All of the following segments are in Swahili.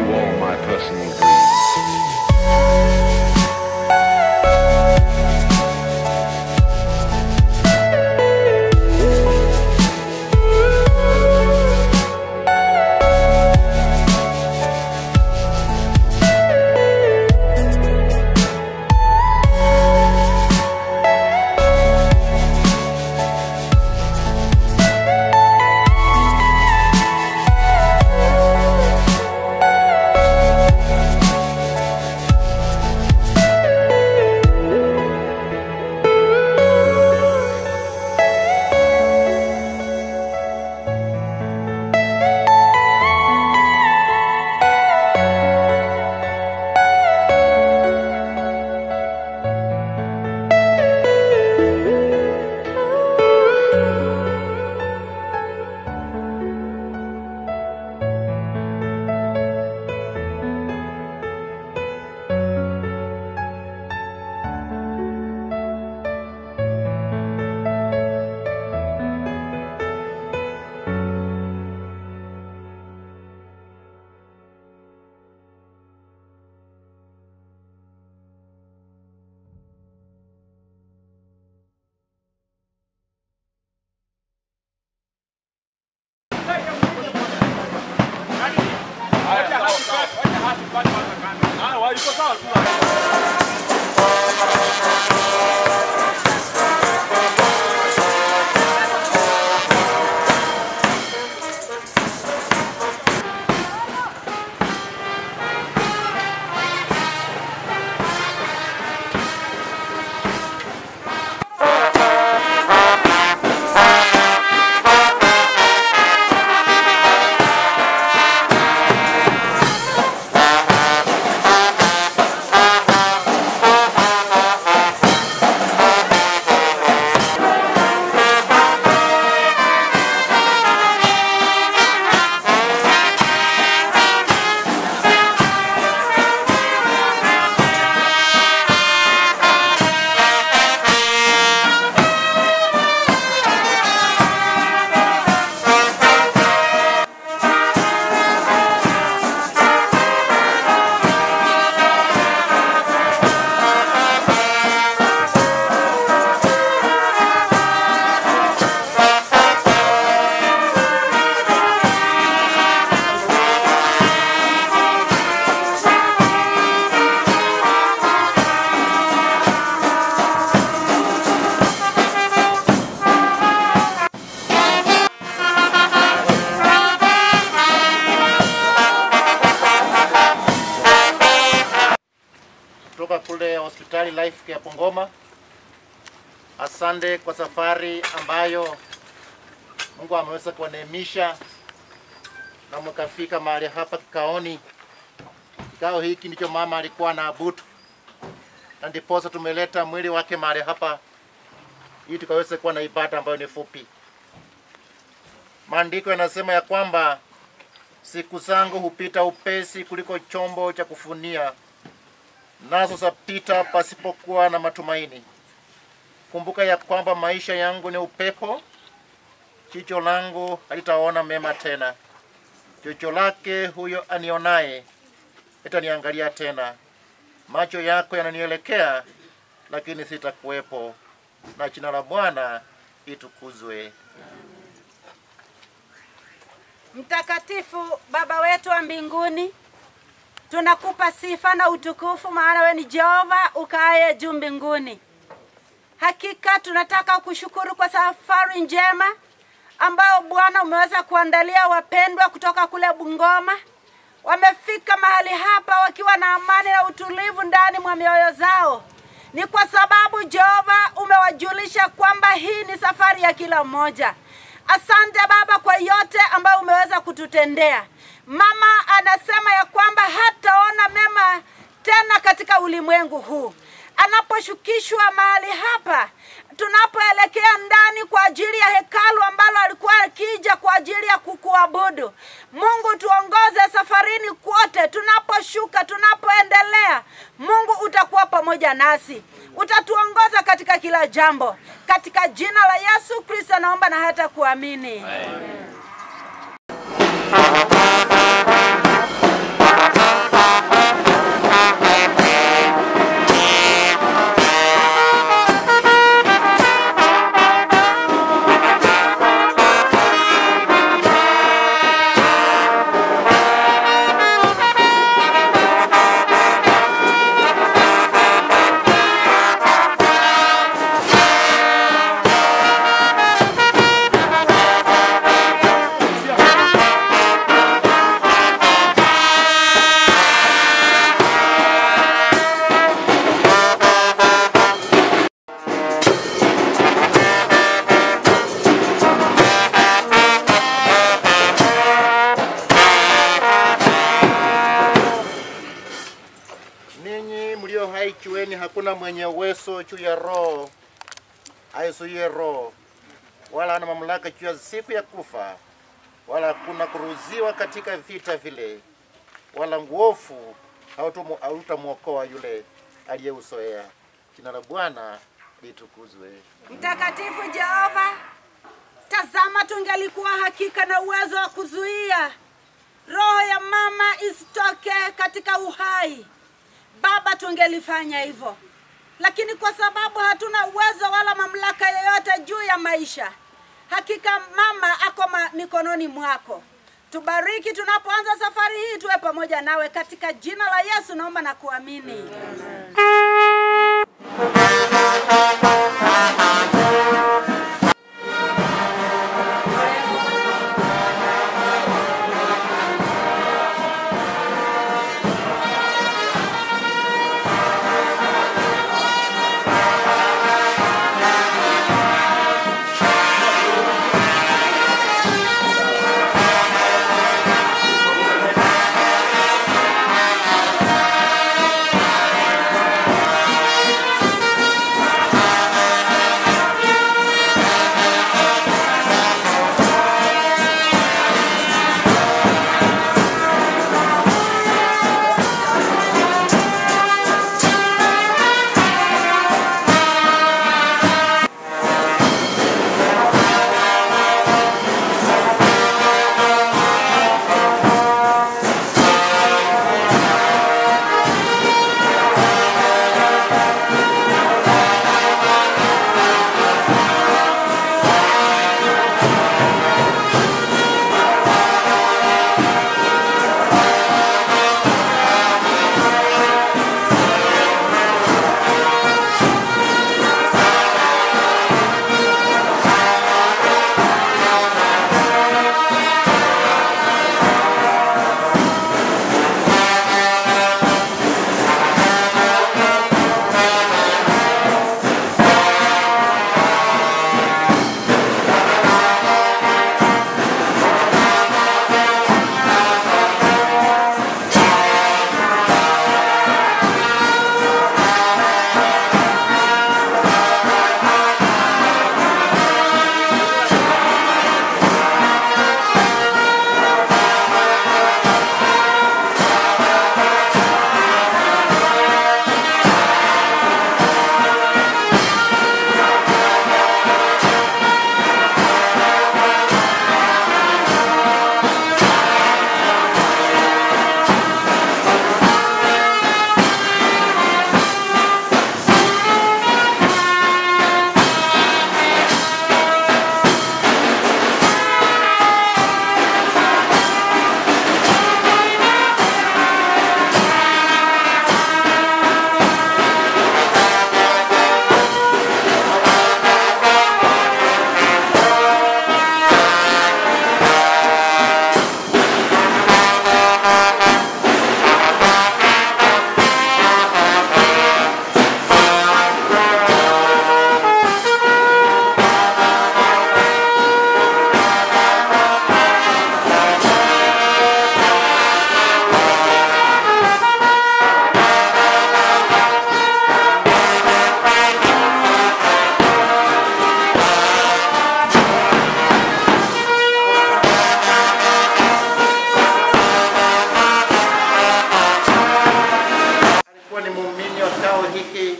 you all my personal dreams. kutoka kule hospitali Life ya Bungoma. Asante kwa safari ambayo Mungu ameweza kuwaneemisha na mkafika mahali hapa kikaoni. Kikao hiki ndicho mama alikuwa na abudu, na ndiposa tumeleta mwili wake mahali hapa ili tukaweze kuwa na ibada ambayo ni fupi. Maandiko yanasema ya kwamba siku zangu hupita upesi kuliko chombo cha kufunia nazo zapita pasipokuwa na matumaini. Kumbuka ya kwamba maisha yangu ni upepo, jicho langu halitaona mema tena. Jicho lake huyo anionaye itaniangalia tena. Macho yako yananielekea, lakini sitakuwepo, na jina la Bwana itukuzwe. Mtakatifu Baba wetu wa mbinguni, tunakupa sifa na utukufu, maana we ni Jehova ukaaye juu mbinguni. Hakika tunataka kushukuru kwa safari njema ambayo Bwana umeweza kuandalia wapendwa kutoka kule Bungoma. Wamefika mahali hapa wakiwa na amani na utulivu ndani mwa mioyo zao. Ni kwa sababu Jehova umewajulisha kwamba hii ni safari ya kila mmoja. Asante Baba kwa yote ambayo umeweza kututendea. Mama anasema ya kwamba hataona mema tena katika ulimwengu huu. Anaposhukishwa mahali hapa, tunapoelekea ndani kwa ajili ya hekalu ambalo alikuwa akija kwa ajili ya kukuabudu. Mungu, tuongoze safarini kwote, tunaposhuka, tunapoendelea. Mungu utakuwa pamoja nasi, utatuongoza katika kila jambo. Katika jina la Yesu Kristo naomba na hata kuamini. Amen. maana ikiweni hakuna mwenye uwezo juu ya roho aizuie roho, wala hana mamlaka juu ya siku ya kufa, wala hakuna kuruhusiwa katika vita vile, wala nguofu hautumu- hautamwokoa yule aliyeuzoea. Jina la Bwana litukuzwe. Mtakatifu Jehova, tazama, tungelikuwa hakika na uwezo wa kuzuia roho ya mama isitoke katika uhai, Baba, tungelifanya hivyo, lakini kwa sababu hatuna uwezo wala mamlaka yoyote juu ya maisha, hakika mama ako ma- mikononi mwako. Tubariki tunapoanza safari hii, tuwe pamoja nawe katika jina la Yesu, naomba na kuamini. alikuwa ni muumini wa kikao hiki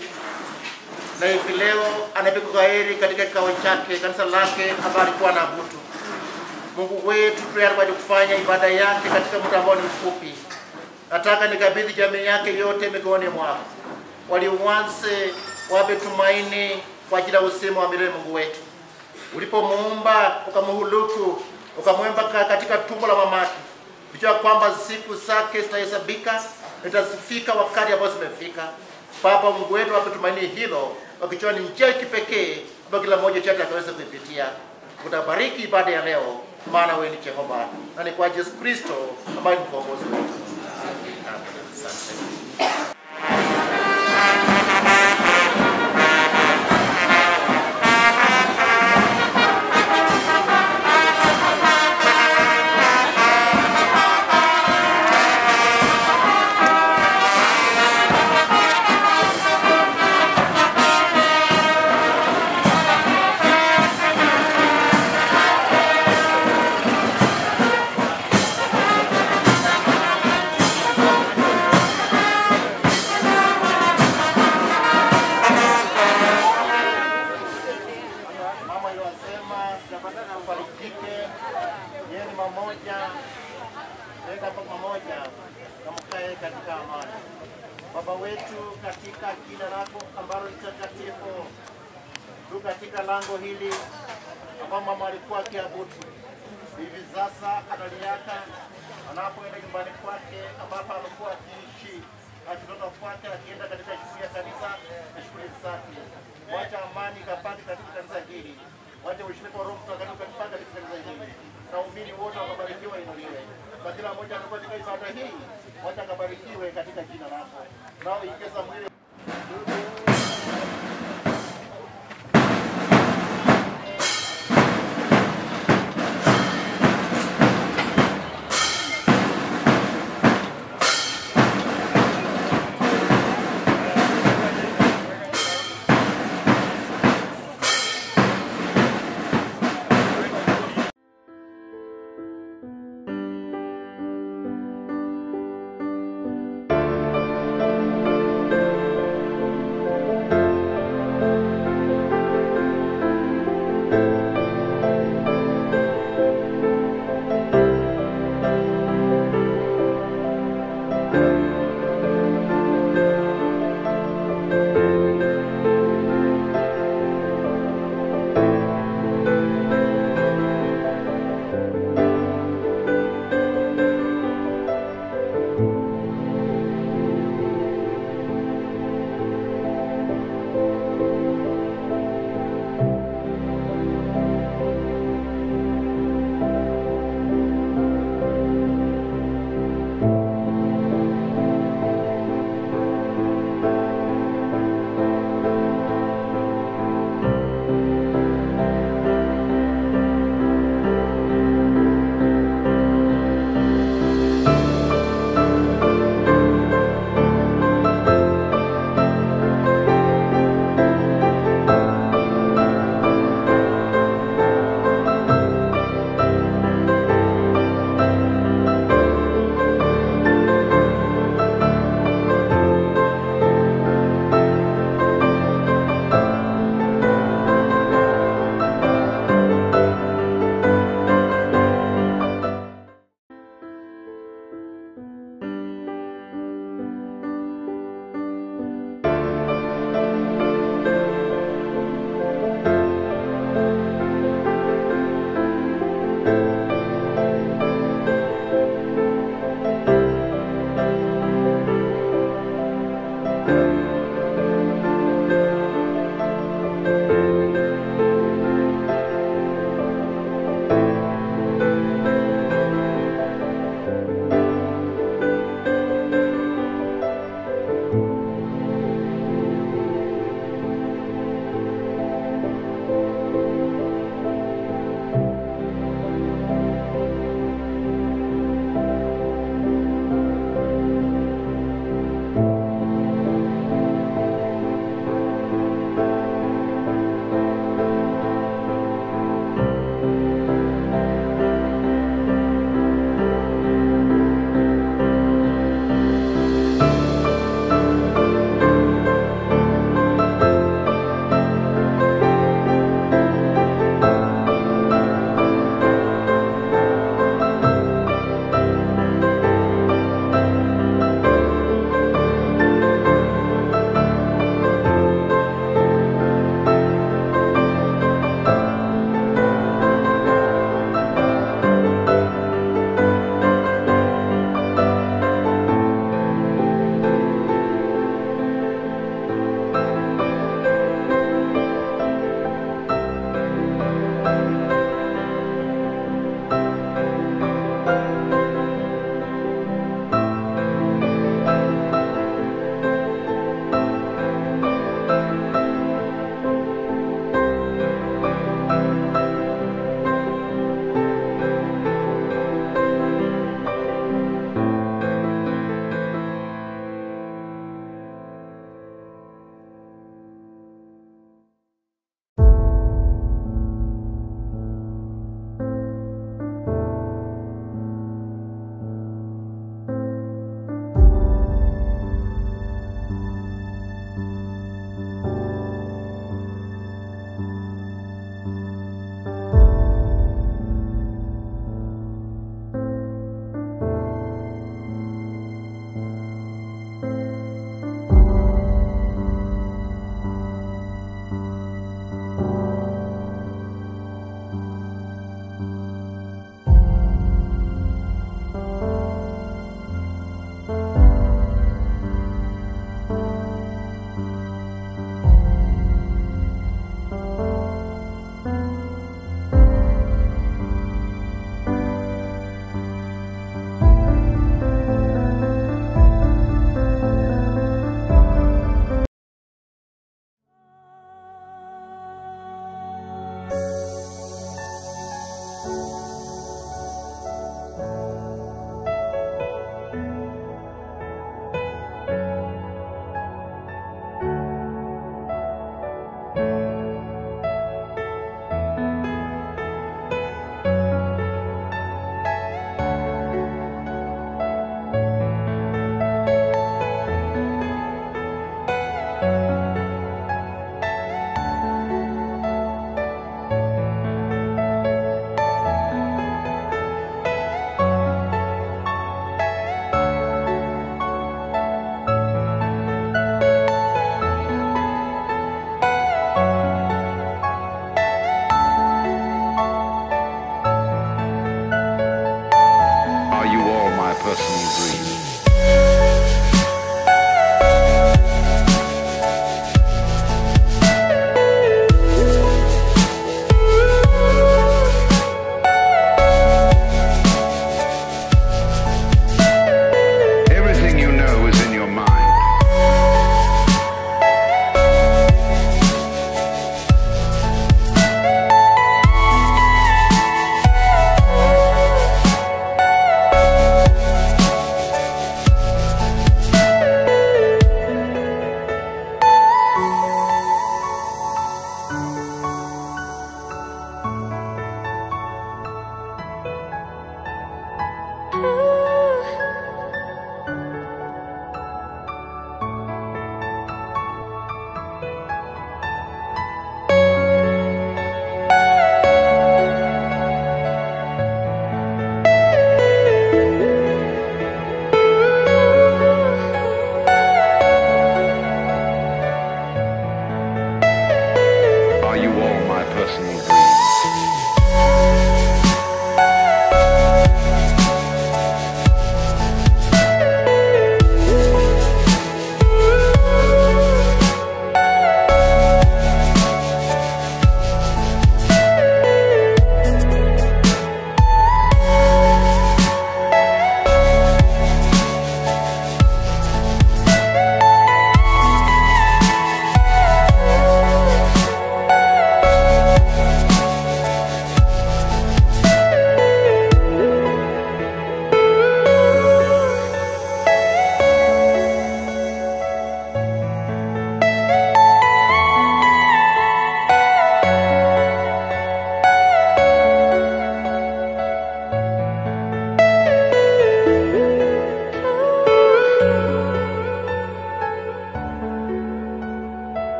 na hivi leo anapiga kwaheri katika kikao chake kanisa lake ambayo alikuwa na butu. Mungu wetu tayari kwa kufanya ibada yake katika muda ambao ni mfupi. Nataka nikabidhi jamii yake yote mikononi mwako, waliuanze wape tumaini kwa ajili ya usema wa milele. Mungu wetu, ulipomuumba ukamhuluku ukamwemba ka- katika tumbo la mamake, Unajua kwamba siku zake zitahesabika, itafika wakati ambao zimefika. Baba Mungu wetu, wape tumaini hilo, wakijua ni njia ya kipekee ambayo kila mmoja chetu akaweza kuipitia. Utabariki ibada ya leo, maana wewe ni Jehova na ni kwa Yesu Kristo ambaye ni mkombozi wetu. Amen. Asante. katika amani. Baba wetu, katika jina lako ambalo ni takatifu, tu katika lango hili ambao mama alikuwa akiabudu hivi sasa analiaka anapoenda nyumbani kwake ambapo amekuwa akiishi akitoka kwake akienda katika shughuli ya kanisa na shughuli zake. Wacha amani ikapande katika kanisa hili, wacha ushirika wa Roho Mtakatifu ukapande katika kanisa hili, na waumini wote wakabarikiwa inuliwe kwa kila mmoja anakuwa katika ibada hii, wacha akabarikiwe katika jina lako, nao ingeza mwili Thank